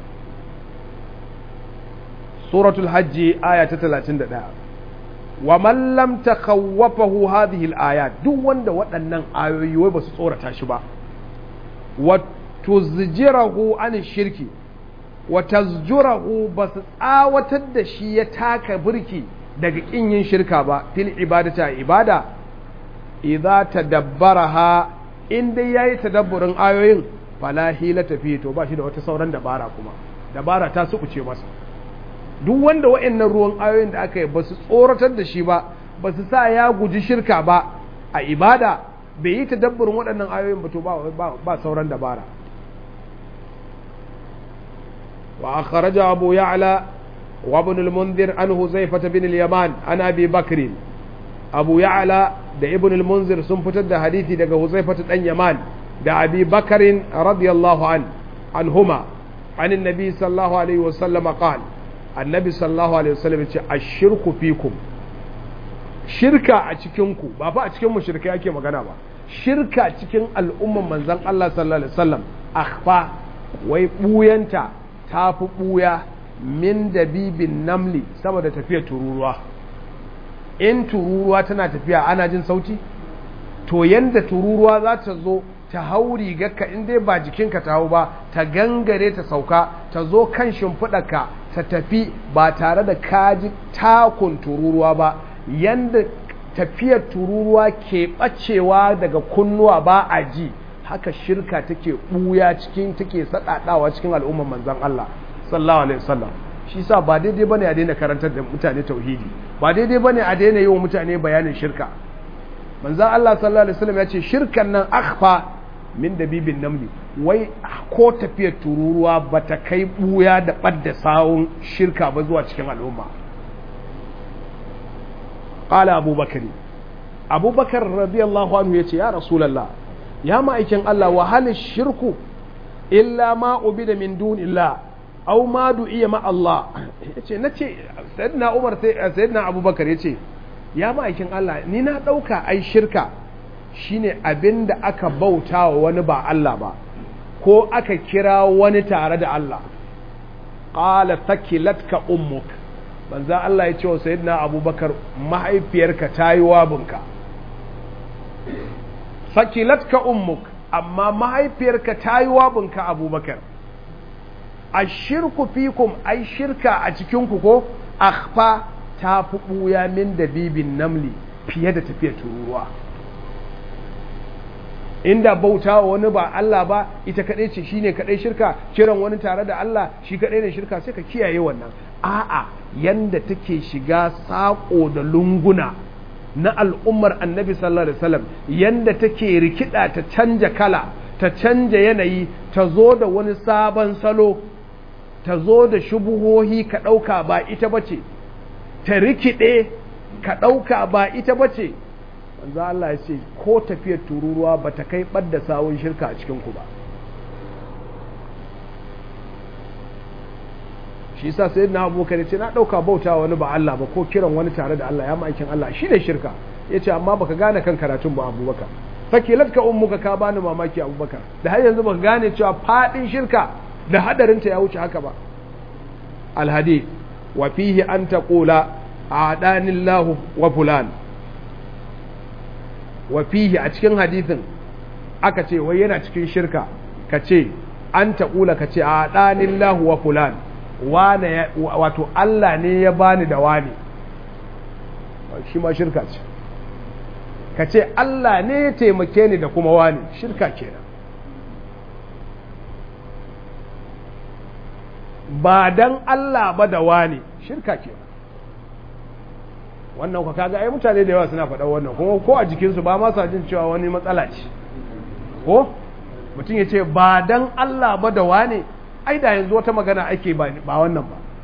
suratul hajji aya ta 31 wa man lam takhawwafahu hadhihi al-ayat duk wanda waɗannan ayoyi wai basu tsorata shi ba wa tuzjirahu an shirki wa tazjurahu basu tsawatar da shi ya taka burki daga kin yin shirka ba fil ibadata ibada idza tadabbaraha in dai yayi tadabburin ayoyin fala hilata fi to ba shi da wata sauran dabara kuma dabara ta sukuce masa duk wanda wa'annan ruwan ayoyin da aka yi ba su tsoratar da shi ba ba su sa ya guji shirka ba a ibada bai yi tadabburin waɗannan ayoyin ba to ba sauran dabara wa akhraja abu ya'la wa ibn al-munzir an huzaifah bin al-yaman an abi bakr abu ya'la da ibn al-munzir sun fitar da hadisi daga huzaifah dan yaman da abi bakarin radiyallahu an anhuma an annabi sallallahu alaihi wasallam qala annabi sallallahu alaihi wasallam ce ashirku fikum shirka a cikin ku ba fa a cikin mushrikai ake magana ba shirka cikin al'umman manzon Allah sallallahu alaihi wasallam akhfa wai buyanta tafi buya min dabibin namli saboda tafiya tururuwa in tururuwa tana tafiya ana jin sauti to yanda tururuwa za ta zo ta hau rigarka in dai ba jikinka ta hau ba ta gangare ta sauka ta zo kan shimfiɗarka ta tafi ba tare da kaji takun tururuwa ba yanda tafiyar tururuwa ke ɓacewa daga kunnuwa ba a ji haka shirka take ɓuya cikin take saɗaɗawa cikin al'ummar manzan Allah sallallahu alaihi wasallam shi sa ba daidai bane a daina karantar da mutane tauhidi ba daidai bane a daina yi wa mutane bayanin shirka manzan Allah sallallahu alaihi wasallam ya ce shirkan nan akhfa min dabibin namli wai ko tafiyar tururuwa ba ta kai buya da ɓadda sawun shirka ba zuwa cikin al'umma ƙala abubakari abubakar radiyallahu anhu ya ce ya rasulallah ya ma'aikin Allah wahalin shirku illa ma ubi da min dunillah au ma du'iya ma Allah ya ce na ce sayyidina umar sayyidina abubakar ya ce ya ma'aikin Allah ni na ɗauka ai shirka shine abin da aka bauta wa wani ba Allah ba ko aka kira wani tare da Allah ƙala takilatka ummuk banza Allah ya ce wa sayyidina abubakar mahaifiyarka ta yi wabinka takilatka ummuk amma mahaifiyarka ta yi wabinka abubakar a shirku fikum ai shirka a cikinku ko akhfa ta fi ɓuya min dabibin namli fiye da tafiyar tururuwa inda bauta wa wani ba Allah ba ita kadai ce shine kadai shirka kiran wani tare da Allah shi kadai ne shirka sai ka kiyaye wannan a'a yanda take shiga sako da lunguna na al'ummar annabi sallallahu alaihi wasallam yanda take rikida ta canja kala ta canja yanayi ta zo da wani sabon salo ta zo da shubuhohi ka dauka ba ita bace ta rikide ka dauka ba ita bace manzo Allah ya ce ko tafiyar tururuwa ba ta kai ɓadda sawun shirka a cikinku ba shi sa sai na abokan ce na ɗauka bauta wani ba Allah ba ko kiran wani tare da Allah ya ma'aikin Allah shi ne shirka ya ce amma baka gane kan karatun ba abubakar fakilat ka ummuka ka bani mamaki abubakar da har yanzu baka gane cewa faɗin shirka da hadarinta ya wuce haka ba alhadi wa fihi an taqula a'danillahu wa fulan wa fihi a cikin hadithin aka ce wai yana cikin shirka ka ce an taƙula ka ce a ɗanin lahu wa fulan wato Allah ne ya bani da wani shi ma shirka ce ka ce Allah ne ya taimake ni da kuma wani shirka kenan ba dan Allah ba da wani shirka kenan wannan ka kaga ai mutane da yawa suna faɗa wannan kuma ko a jikinsu ba ma sa jin cewa wani matsala ce ko mutum ya ce ba dan Allah ba da wane ai da yanzu wata magana ake ba wannan ba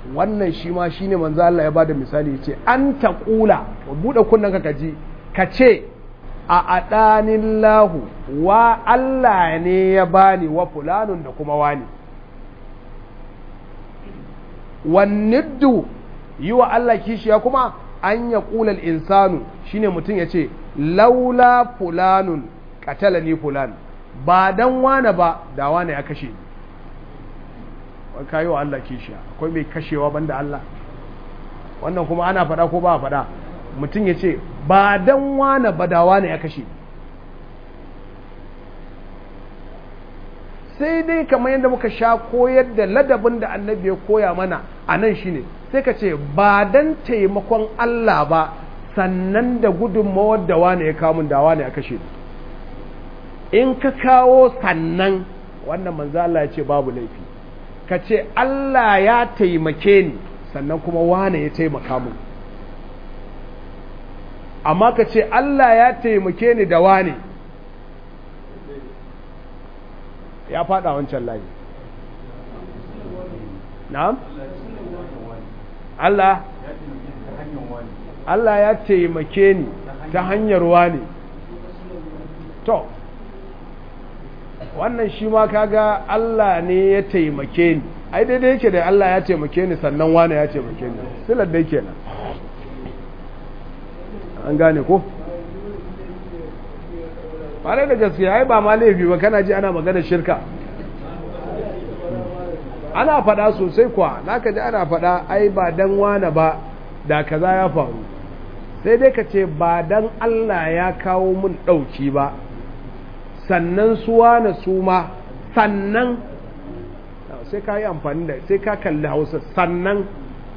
wannan shi ma shine manzo Allah ya bada misali yace an taqula bude kunnan ka kaji ka ce a adanillahu wa Allah ne ya bani wa fulanun da kuma wani wanniddu yi wa Allah kishiya kuma an ya ƙulal insanu shine mutum ya ce laula fulanun ni fulan ba dan wane ba da wane ya kashe ni ka yi wa Allah kishiya akwai mai kashewa banda Allah wannan kuma ana faɗa ko ba a faɗa mutum ya ce ba dan wane ba da wane ya kashe ni sai dai kamar yadda muka sha koyar da ladabin da annabi ya koya mana a nan shine sai ka ce ba dan taimakon Allah ba sannan da gudunmawar da wane ya kawo da wane ya kashe in ka kawo sannan wannan manzo Allah ya ce babu laifi ka ce Allah ya taimake ni sannan kuma wane ya taimaka mu amma ka ce Allah ya taimake ni da wane ya fada wancan layi na'am Allah Allah ya taimake ni ta hanyar wani to wannan shi ma kaga Allah ne ya taimake ni ai daidai yake da Allah ya taimake ni sannan wani ya taimake ni silar dai kenan an gane ko ƙwarai da gaskiya ai ba ma laifi ba kana ji ana magana shirka ana faɗa sosai kuwa naka ji ana faɗa ai ba dan wane ba da kaza ya faru sai dai ka ce ba dan Allah ya kawo mun ɗauki ba sannan su wane su ma sannan sai ka yi amfani da sai ka kalli hausa sannan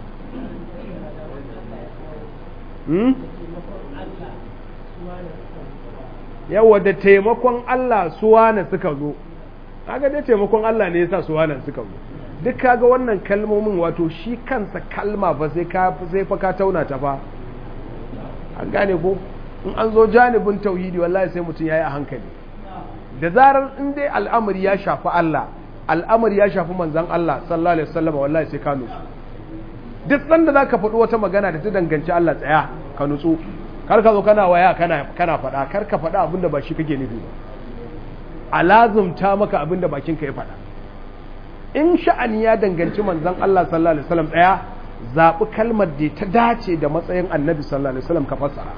yawa da taimakon Allah suwana suka zo kaga dai taimakon Allah ne yasa suwana suka zo duk kaga wannan kalmomin wato shi kansa kalma fa sai ka sai fa ka tauna ta fa an gane ko in an zo janibin tauhidi wallahi sai mutum yayi a hankali da zarar in dai al'amari ya shafi Allah al'amari ya shafi manzon Allah sallallahu alaihi wasallam wallahi sai ka nutsu duk sanda zaka faɗi wata magana da ta danganci Allah tsaya ka nutsu kar ka zo kana waya kana kana faɗa kar ka faɗa abin da ba shi kake nufi ba a lazumta maka abin da bakinka ya faɗa in sha'ani ya danganci manzon Allah sallallahu alaihi wasallam ɗaya zaɓi kalmar da ta dace da matsayin annabi sallallahu alaihi wasallam ka fassara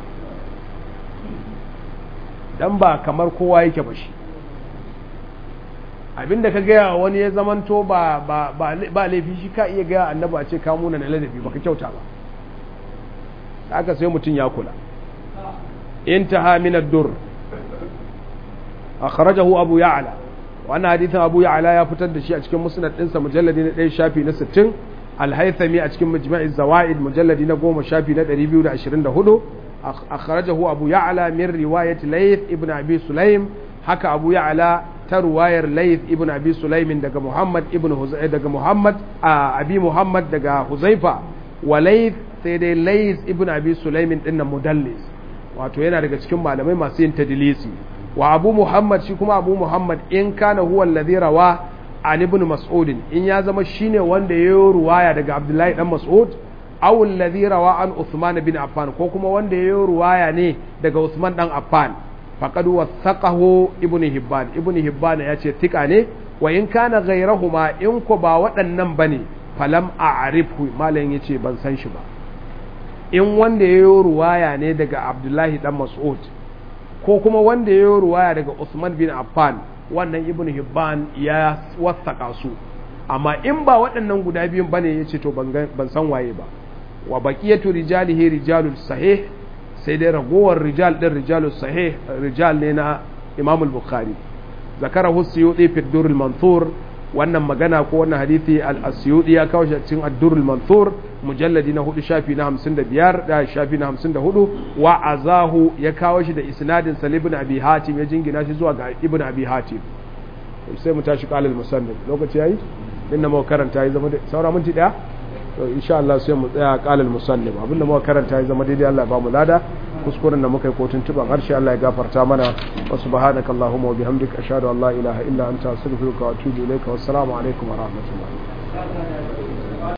dan ba kamar kowa yake ba shi abinda ka gaya wani ya zamanto ba ba ba laifi shi ka iya gaya annabi a ce ka muna na ladabi baka kyauta ba haka sai mutum ya kula انتهى من الدر أخرجه أبو يعلى وأن حديث أبو يعلى يفتد شيء أشكال مسند إنسى مجلد ندي شافي نستن الهيثمي أشكال مجمع الزوائد مجلد نقوم شافي ندي ريبيو عشرين دهدو أخرجه أبو يعلى من رواية ليث ابن أبي سليم حكى أبو يعلى ترواير ليث ابن أبي سليم دقى محمد ابن هزي دقى محمد آه أبي محمد دقى حذيفة وليث سيدي ليث ابن أبي سليم إن مدلس wato yana daga cikin malamai masu yin tadilisi wa abu muhammad shi kuma abu muhammad in kana huwa alladhi rawa an ibn mas'ud in ya zama shine wanda ya yi ruwaya daga abdullahi dan mas'ud aw alladhi rawa an uthman bin affan ko kuma wanda ya yi ruwaya ne daga usman dan affan faqad wasaqahu ibn hibban ibn hibban ya ce tika ne wa in kana ghayrahuma in ko ba waɗannan bane falam a'rifhu malam yace ban san shi ba in wanda ya yi ruwaya ne daga abdullahi dan mas'ud ko kuma wanda ya yi ruwaya daga usman bin affan wannan ibn hibban ya wasaka su amma in ba waɗannan guda biyun bane ya ce to ban san waye ba wa baqiyatu rijalihi rijalul sahih sai dai ragowar rijal din rijalul sahih rijal ne na imam al-bukhari zakarahu suyuti fi durrul manthur wannan magana ko wannan hadisi al-asyudi ya kawo shi cikin ad-durrul manthur mujalladi na hudu shafi na hamsin da biyar da shafi na hamsin da hudu wa azahu ya kawo shi da isnadin sa ibn abi hatim ya jingina shi zuwa ga ibn abi hatim sai mu tashi qalal musannif lokaci yayi inda mu karanta ya zama saura minti daya to insha Allah sai mu tsaya qalal musannif abinda mu karanta ya zama daidai Allah ya ba mu lada kuskuren da muka yi kotun tuban harshe Allah ya gafarta mana wa subhanakallahumma wa bihamdika ashhadu an la ilaha illa anta astaghfiruka wa atubu ilayka wassalamu alaikum wa rahmatullahi